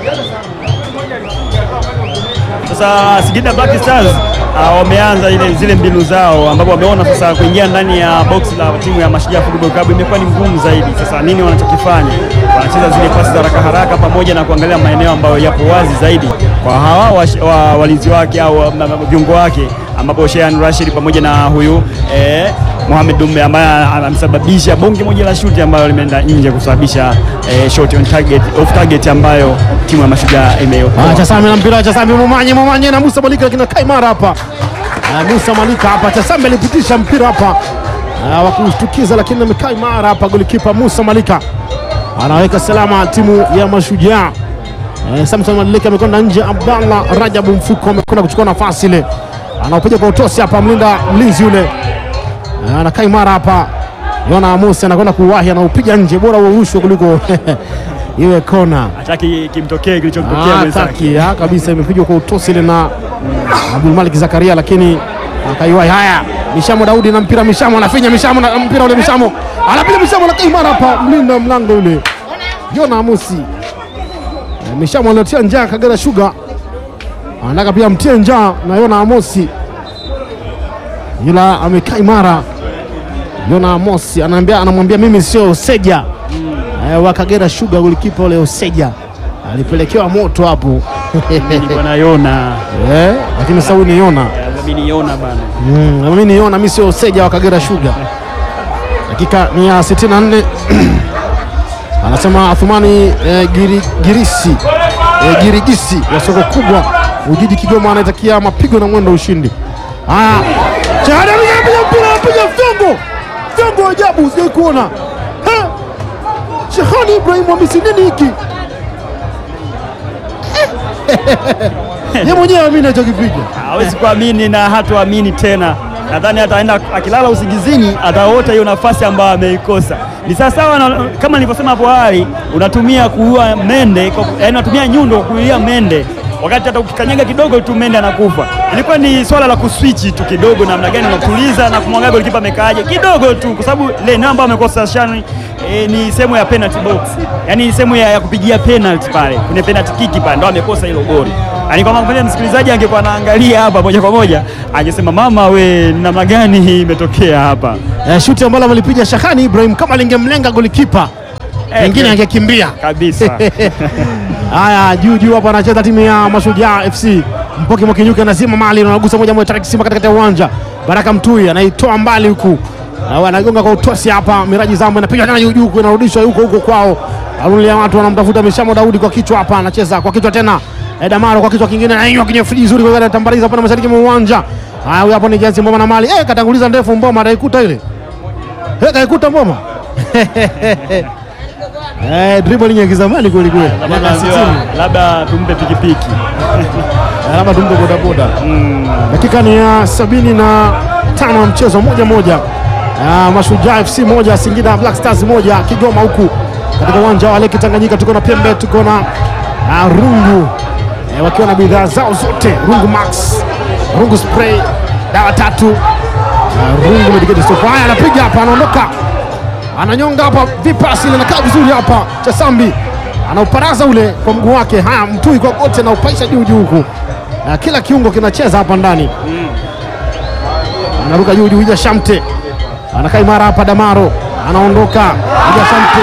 Sasa Singida Black Stars ah, wameanza ile zile mbinu zao ambapo wameona sasa kuingia ndani ya box la timu ya Mashujaa Football Club imekuwa ni ngumu zaidi. Sasa nini wanachokifanya? Wanacheza zile pasi za haraka haraka pamoja na kuangalia maeneo ambayo yapo wazi zaidi kwa hawa wash- wa- walinzi wake au ma- ma- viungo wake ambapo Shehan Rashid pamoja na huyu eh, Mohamed Dumbe ambaye amesababisha bonge moja la shuti ambayo limeenda nje kusababisha eh, shot on target, off target ambayo timu ya Mashujaa imeokoa. Ah, Chasami na mpira Chasami Momanye Momanye na Musa Malika lakini Kai Mara hapa. Ah, Musa Malika hapa Chasami alipitisha mpira hapa. Ah, wa kushtukiza lakini amekai mara hapa golikipa Musa Malika. anaweka salama timu ya Mashujaa. Eh, Samson Madileke amekwenda nje, Abdallah Rajabu Mfuko amekwenda kuchukua nafasi ile, anaopiga kwa utosi hapa, mlinda mlinzi yule Eh, anakaa imara hapa. Yona Amosi anakwenda kuwahi, anaupiga nje, bora urushwe kuliko iwe kona. Hataki kimtokee kilichomtokea Ah, mwenzake. taki ah, kabisa, imepigwa kwa utosi ile na Abdul Malik Zakaria, lakini akaiwahi. Haya, Mishamo Daudi na mpira, Mishamo anafinya, Mishamo na mpira ule, Mishamo anapiga, Mishamo anakaa imara hapa, mlinda mlango yule Yona Amosi. Eh, Mishamo anatia njaa Kagera Sugar, anataka pia mtie njaa na Yona Amosi, ila amekaa imara. Yona Amosi anaambia, anamwambia mimi sio Seja eh, wa Kagera Sugar, ulikipa ule Oseja alipelekewa moto hapo Nilikuwa naiona. eh, lakini sasa huyu ni Yona Mimi niona bana. mm, na mimi ni Yona, mimi sio Oseja wa Kagera Sugar. Dakika ni ya 64 anasema Athumani eh, giri, Girisi eh, Girigisi wa soko kubwa Ujiji Kigoma anaitakia mapigo na mwendo ushindi. Haya, Chahada anapiga mpira, anapiga fyongo fyongo, ajabu sijai kuona Ha! Shehani Ibrahim Hamisi, nini hiki? Ye mwenyewe amini alichokipiga. hawezi kuamini na hatuamini tena. Nadhani ataenda akilala usingizini, ataota hiyo nafasi ambayo ameikosa. Ni sawasawa na kama nilivyosema hapo awali, unatumia kuua mende, kwa- yaani unatumia nyundo kuulia mende, wakati hata ukikanyaga kidogo tu mende anakufa. Ilikuwa ni swala la kuswichi tu kidogo, namna gani unatuliza na kumwangalia golikipa amekaaje kidogo tu, kwa sababu ile eneo ambayo amekosa Shani e, ni sehemu ya penalty box, yaani ni sehemu ya, ya kupigia penalty pale kwenye penalty kick pale, ndo amekosa hilo goli. Yaani kwa maana msikilizaji angekuwa anaangalia hapa moja kwa moja angesema mama we, ni namna gani hii imetokea hapa? Eh, shuti ambalo amelipiga Shahani Ibrahim kama lingemlenga golikipa Eh, pengine eh. angekimbia. Kabisa. Haya, juu juu hapa anacheza timu ya Mashujaa FC. Mpoki Mwakinyuki anazima mali na anagusa moja moja Tarik Simba katikati ya uwanja. Baraka Mtui anaitoa mbali huku. Na anagonga kwa utosi hapa, Miraji Zambo inapiga tena juu juu huku inarudishwa huko huko kwao. Arulia watu wanamtafuta Mishamo Daudi kwa kichwa hapa anacheza kwa kichwa tena. Eh, Damaro kwa kichwa kingine na hiyo kwenye friji nzuri kwa gari tambariza hapa na mashariki mwa uwanja. Haya, huyu hapo ni Jansi Mboma na mali. Eh, katanguliza ndefu Mboma ataikuta ile. Eh, kaikuta Mboma. Eh, dribbling ya kizamani kweli kweli. Labda Miaka 60. labda tumpe pikipiki. alama tumpe bodaboda. Dakika ni ya sabini na tano ya mchezo moja moja. Ah, Mashujaa FC moja Singida Black Stars moja Kigoma huku katika uwanja wa Leki Tanganyika tuko na Pembe, tuko na ah, Rungu eh, wakiwa na bidhaa zao zote Rungu Max, Rungu spray, dawa tatu ah, Rungu medicated soap. Haya, anapiga hapa, anaondoka ananyonga hapa, vipasi ile nakaa vizuri hapa, Chasambi anauparaza ule kwa mguu wake. Haya, Mtui kwa kote na upaisha juu juu huku, na kila kiungo kinacheza hapa ndani, anaruka juu juu. Ija Shamte anakaa imara hapa, Damaro anaondoka, Ija Shamte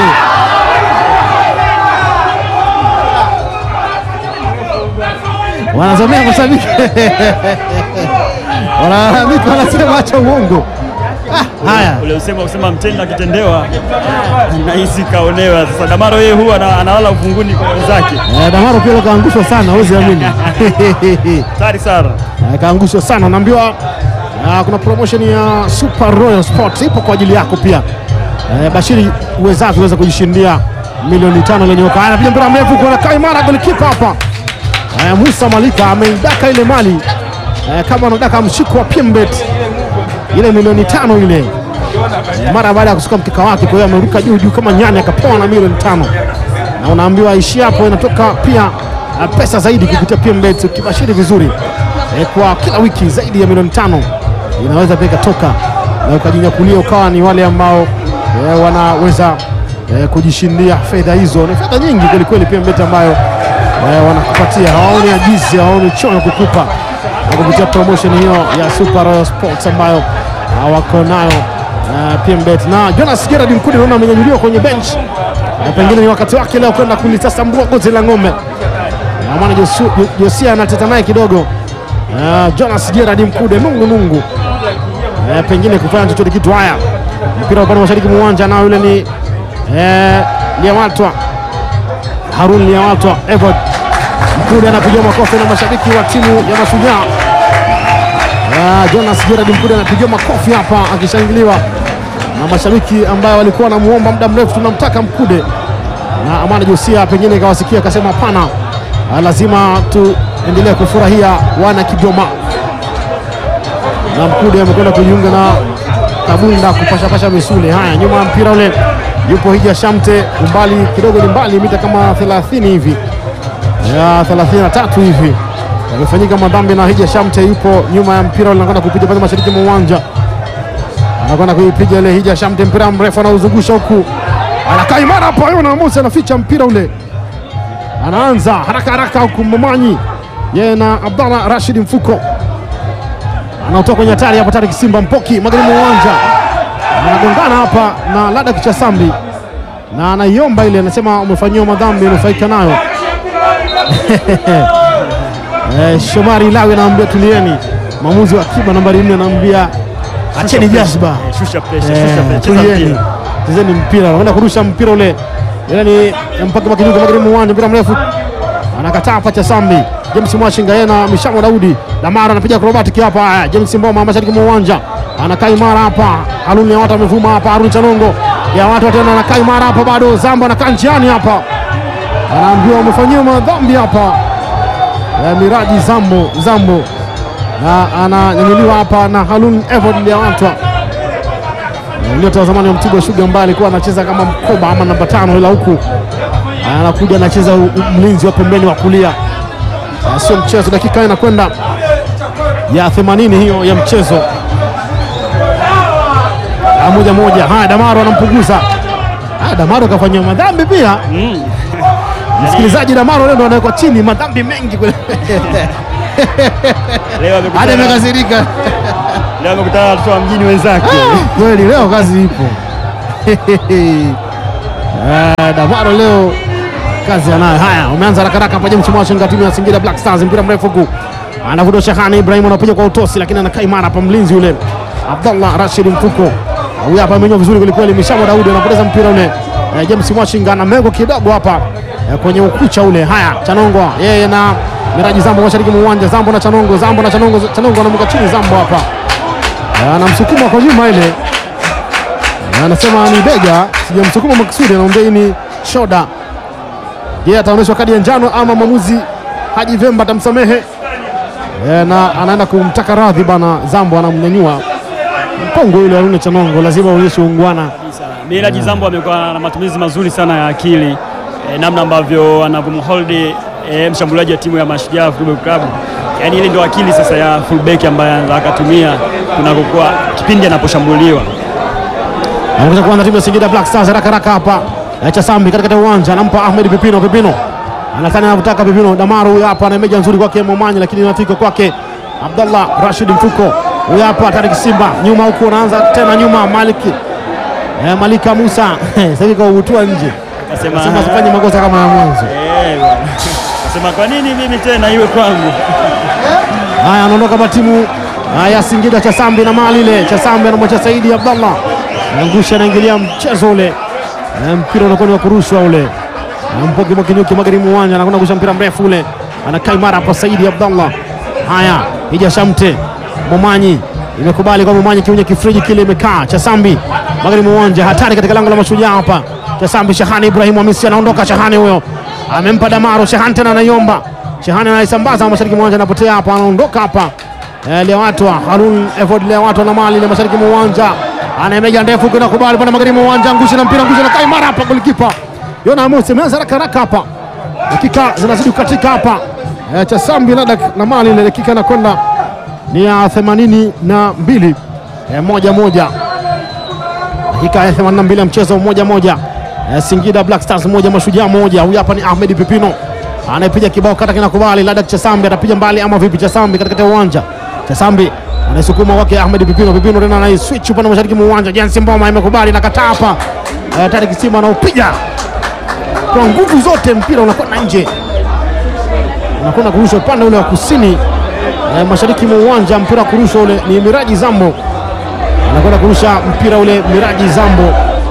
wanazomea mashabiki wanalalamika, wanasema acha uongo. Ah, haya Ule usema usema mtenda akitendewa nahisi kaonewa. Sasa Damaro yeye huwa ana- analala ufunguni kwa wenzake. Eh, Damaro pia kaangushwa sana, huwezi amini. Hatari sana. Eh, kaangushwa sana, naambiwa ah, kuna promotion ya Super Royal Sports ipo kwa ajili yako pia. Eh, Bashiri uwezavyo uweza kujishindia milioni tano lenye oka. Anapiga mpira mrefu kwa kaa imara golikipa hapa. Eh, Musa Malika ameidaka ile mali eh, kama anadaka mshiko wa Pembet ile milioni tano ile mara baada ya kusuka mkeka wake, kwa hiyo ameruka juu juu kama nyani akapoa na milioni tano na unaambiwa ishi hapo, inatoka pia uh, pesa zaidi kupitia PMBet ukibashiri vizuri eh, kwa kila wiki zaidi ya milioni tano inaweza pia ikatoka na ukajinyakulia ukawa ni wale ambao eh, wanaweza eh, kujishindia fedha hizo. Ni fedha nyingi kwelikweli PMBet ambayo eh, wanakupatia, hawaoni ajizi, hawaoni choyo kukupa na kupitia promotion hiyo ya Super Royal Sports ambayo uh, wako nayo uh, PMBet na Jonas Gerard Mkude naona amenyanyuliwa kwenye bench na pengine ni wakati wake leo kwenda kulitasambua goti la ng'ombe. Na maana Josu- Jo- Josia anateta naye kidogo uh, Jonas Gerard Mkude nungu nungu eh, pengine kufanya chochote kitu. Haya, mpira upande wa mashariki mwa uwanja nao yule ni eh, Liawatwa Harun Liawatwa Evod Mkude anapigiwa makofi na mashabiki wa timu ya Mashujaa. Ah, Jonas Gerard Mkude anapigiwa makofi hapa akishangiliwa na mashabiki ambayo walikuwa wanamuomba muda mrefu, tunamtaka Mkude na Amani Josia pengine ikawasikia akasema hapana, ah, lazima tuendelee kufurahia wana Kigoma, na Mkude amekwenda kujiunga na Kabunda kupashapasha misuli. Haya, nyuma ya mpira ule yupo Hija Shamte, umbali kidogo ni mbali, mita kama 30 hivi ya 33 hivi yamefanyika madhambi na Hija Shamte yupo nyuma ya mpira ule, anakwenda kupiga pale mashariki mwa uwanja, anakwenda kuipiga ile Hija Shamte, mpira mrefu anauzungusha huku, anakaa imara hapa, Yona Musa anaficha mpira ule, anaanza haraka haraka huku Momanyi yeye na Abdallah Rashid Mfuko anaotoka kwenye hatari hapa, Tarik Simba Mpoki magharibi mwa uwanja anagongana hapa na Lada Kichasambi na anaiomba ile, anasema umefanyiwa madhambi, unufaika nayo Eh, Shomari Lawi anaambia tulieni. Mwamuzi wa akiba nambari nne anaambia acheni jazba, Eh, Shusha pressure, Eh, shusha pressure, cheza tulieni, mpira. chezeni mpira. Anakwenda kurusha mpira ule, ila ni mpaka makinyuka magharibi mwa uwanja, mpira mrefu anakataa pacha Sambi. James Mwashinga yeye na Mishamo Daudi Damara anapiga acrobatic hapa. Haya, James Mboma mashariki mwa uwanja anakaa imara hapa. Haruni ya watu amevuma hapa. Haruni Chanongo ya watu tena anakaa imara hapa, bado Zamba anakaa njiani hapa, anaambiwa umefanyiwa madhambi hapa eh, Miraji Zambo Zambo na ananyanyuliwa hapa na Halun Evod Liawatwa nyota wa zamani wa Mtibwa Sugar ambaye alikuwa anacheza kama mkoba ama namba tano, ila huku anakuja anacheza u- u- mlinzi wa pembeni wa kulia. Ah, Sio mchezo, dakika inakwenda ya 80 hiyo ya mchezo. Ah, moja moja. Haya, Damaro anampunguza. Ah, Damaro kafanyia madhambi pia. Msikilizaji, Damaro leo ndo anawekwa chini, madhambi mengi kweli. Leo Hadi amekutana amekasirika. leo amekutana na watoto wa mjini wenzake. Kweli leo kazi ipo. Eh, Damaro leo kazi anayo. Haya, umeanza haraka haraka hapa James Mwashinga timu ya Singida Black Stars, mpira mrefu huku anavuta Shahani Ibrahim anapiga kwa utosi, lakini anakaa imara hapa mlinzi yule Abdallah Rashid Mfuko. Huyu hapa amenyoa vizuri kweli kweli, Mishamo Daudi anapoteza mpira ule. Eh, James Mwashinga anamego kidogo hapa eh, kwenye ukucha ule. Haya, Chanongo yeye na Miraji Zambo mashariki mwa uwanja, Zambo na Chanongo, Zambo na Chanongo, Chanongo anamweka chini Zambo hapa. Eh, anamsukuma kwa nyuma ile na anasema ni bega, sijamsukuma makusudi, anaombea hii ni shoda. Je, ataonyeshwa kadi ya njano ama mwamuzi Haji Vemba atamsamehe? E, na anaenda kumtaka radhi bana. Zambo anamnyanyua mpongo yule Haruna Chanongo, lazima aonyeshe ungwana. Miraji Zambo amekuwa na matumizi mazuri sana ya akili e, namna ambavyo anavyomhold e, mshambuliaji wa timu ya Mashujaa Football Club. Yaani ile ndio akili sasa ya fullback ambaye anaweza akatumia kunakokuwa kipindi anaposhambuliwa. Anakuja kuanza timu ya Singida Black Stars haraka haraka hapa. E, Chasambi katikati ya uwanja anampa Ahmed Pipino, Pipino anataka anavyotaka Pipino. Damaru huyu hapa anameja nzuri kwake Momanyi, lakini inafika kwake Abdallah Rashid Mfuko. Huyu hapa Tarik Simba nyuma huku, anaanza tena nyuma Maliki e, Malika Musa sasa hivi kautua nje, Akasema sema sifanye makosa kama ya mwanzo. eh, bwana. Akasema kwa nini mimi tena iwe kwangu? Haya, anaondoka kwa timu ah, ya Singida Chasambi na mali ile. Chasambi anamwacha Saidi Abdallah, angusha, anaingilia mchezo ule, na mpira unakuwa ni wa kurushwa ule. Na Mpoki Mwakinyuki magharibi uwanja anakwenda kurusha mpira mrefu ule, anakaa imara hapa Saidi Abdallah. Haya, Hija Shamte Momanyi imekubali kwa Momanyi kiunye kifriji kile imekaa. Chasambi magharibi uwanja, hatari katika lango la mashujaa hapa. Chasambi Shahani Ibrahim Hamisi anaondoka, Shahani huyo amempa Damaro, Shahani tena anaiomba Shehani anaisambaza mashariki mwa uwanja, anapotea hapa, anaondoka hapa. Eh, Lewatwa Harun Evod Lewatwa na mali ile mashariki mwa uwanja, anaemeja ndefu kwenda kubali pale magharibi mwa uwanja, angusha na mpira, angusha na kaimara hapa, golikipa Yona Amos ameanza haraka haraka hapa, dakika zinazidi kukatika hapa. Eh, Chasambi Ladak na mali ile dakika inakwenda ni ya themanini na mbili eh, moja moja dakika ya 82 ya mchezo moja moja. Eh, Singida Black Stars moja Mashujaa moja. Huyu hapa ni Ahmed Pipino anayepiga kibao kata kinakubali. Ladak Chasambi atapiga mbali ama vipi? Chasambi katikati ya uwanja, Chasambi anaisukuma kwake Ahmed Pipino. Pipino tena anaiswitch upande mashariki mwa uwanja. Jensi Mboma imekubali na kataa hapa. Eh, Tarik Simba anaupiga kwa nguvu zote, mpira unakwenda nje, unakwenda kurushwa upande ule wa kusini eh, mashariki mwa uwanja. Mpira wa kurushwa ule ni Miraji Zambo anakwenda kurusha mpira ule Miraji Zambo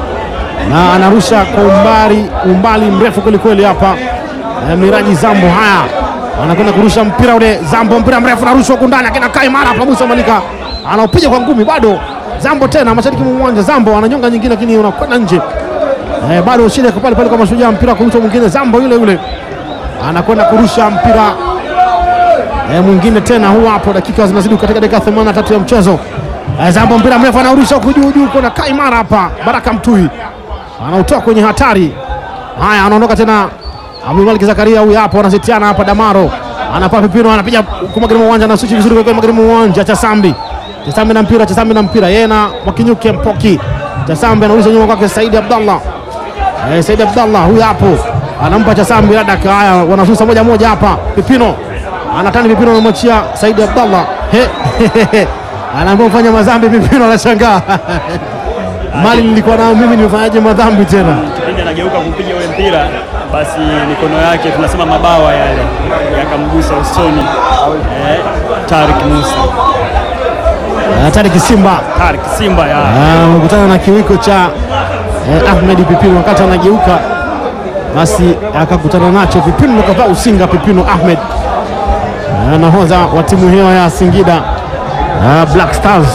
na anarusha kwa umbali umbali mrefu kwelikweli hapa eh, Miraji Zambo. Haya, anakwenda kurusha mpira ule Zambo, mpira mrefu narushwa huku ndani, akina kaa imara hapa. Musa Malika anaupiga kwa ngumi, bado Zambo tena mashariki mwa uwanja. Zambo ananyonga nyingine, lakini unakwenda nje. Eh, bado shida iko pale pale kwa Mashujaa, mpira kurusha mwingine, Zambo yule yule anakwenda kurusha mpira eh, mwingine tena, huu hapo, dakika zinazidi katika dakika 83 ya mchezo. Eh, Zambo mpira mrefu anaurusha huku juu juu, kuna kaimara hapa, Baraka Mtui anautoa kwenye hatari. Haya, anaondoka tena Abdulmalik Zakaria, huyu hapo, anasetiana hapa, Damaro anapaa pipino, anapiga huku magharibi mwa uwanja, anasuchi vizuri kwa magharibi mwa uwanja, Chasambi Chasambi na mpira, Chasambi na mpira, yeye na Mwakinyuke Mpoki. Chasambi anauliza nyuma kwake Saidi Abdallah Eh, Said Abdallah huyu hapo anampa Chasambi Ladak. Haya, wanasusa moja moja hapa. Pipino anatani, Pipino anamwachia Said Abdallah, He, anaambia mfanya madhambi. Pipino anashangaa mali nilikuwa nao mimi, nimefanyaje madhambi tena? Kipindi anageuka kupiga ule mpira, basi mikono yake tunasema mabawa yale yakamgusa usoni eh, Tarik Musa, Hatari Kisimba Tarik Simba ya amekutana na kiwiko cha eh, Ahmed Pipino wakati anageuka, basi akakutana nacho Pipino, kavaa usinga Pipino Ahmed, eh, nahodha wa timu hiyo ya Singida eh, Black Stars.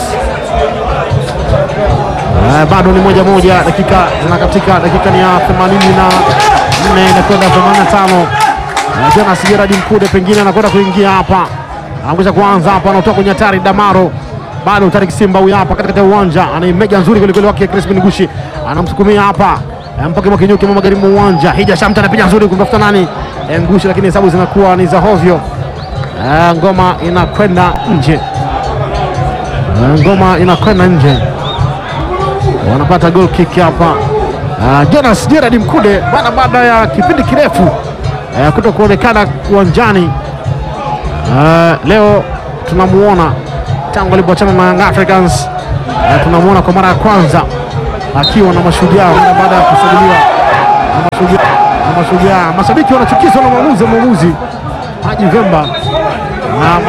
Eh, bado ni moja moja, dakika zinakatika, dakika ni ya 84 inakwenda 85. Eh, Jonas Gerard Mkude pengine anakwenda kuingia hapa, anakuja kuanza hapa, anatoka kwenye hatari Damaro bado Tarik Simba huyu hapa katikati ya uwanja, anaimeja nzuri kwelikweli wake Crispin Gushi anamsukumia hapa Eh, mpaka Mwakinyuki mwa magharibi mwa uwanja. Hija Shamta anapiga nzuri kumtafuta nani Eh, Ngushi, lakini hesabu zinakuwa ni za hovyo. Eh, ngoma inakwenda nje, Eh, ngoma inakwenda nje, wanapata goal kick hapa. Ah, Jonas Gerard Mkude baada baada ya kipindi kirefu eh, kuto kuonekana uwanjani eh, leo tunamuona tangu alipoachana na Young Africans eh, tunamuona kwa mara ya kwanza akiwa na Mashujaa mara baada ya kusajiliwa na Mashujaa. Na Mashujaa mashabiki wanachukizwa na mwamuzi mwamuzi Haji Vemba na